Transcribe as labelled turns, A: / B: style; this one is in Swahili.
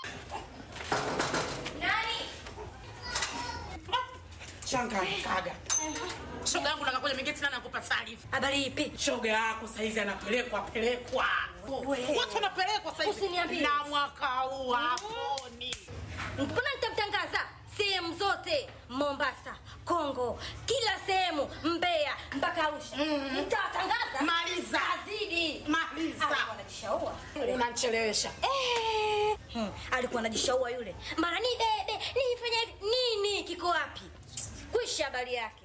A: Nani?
B: Shanga kaga. Shoga yangu nakakuja mingine tena nakupa taarifa.
A: Habari ipi?
B: Shoga yako saizi anapelekwa pelekwa.
A: We.
B: Watu wanapelekwa saizi.
A: Usiniambie.
B: Na mwaka huu haponi.
A: Mbona nitamtangaza sehemu zote, Mombasa, Kongo, kila sehemu, Mbeya mpaka Arusha. Nitawatangaza.
B: Maliza.
A: Azidi.
B: Maliza.
A: Alikuwa anajishaua.
B: Unanichelewesha.
A: Eh, hmm, alikuwa anajishaua yule. Mara ni dede, nifanye hivi. nini kiko wapi? Kwisha habari yake.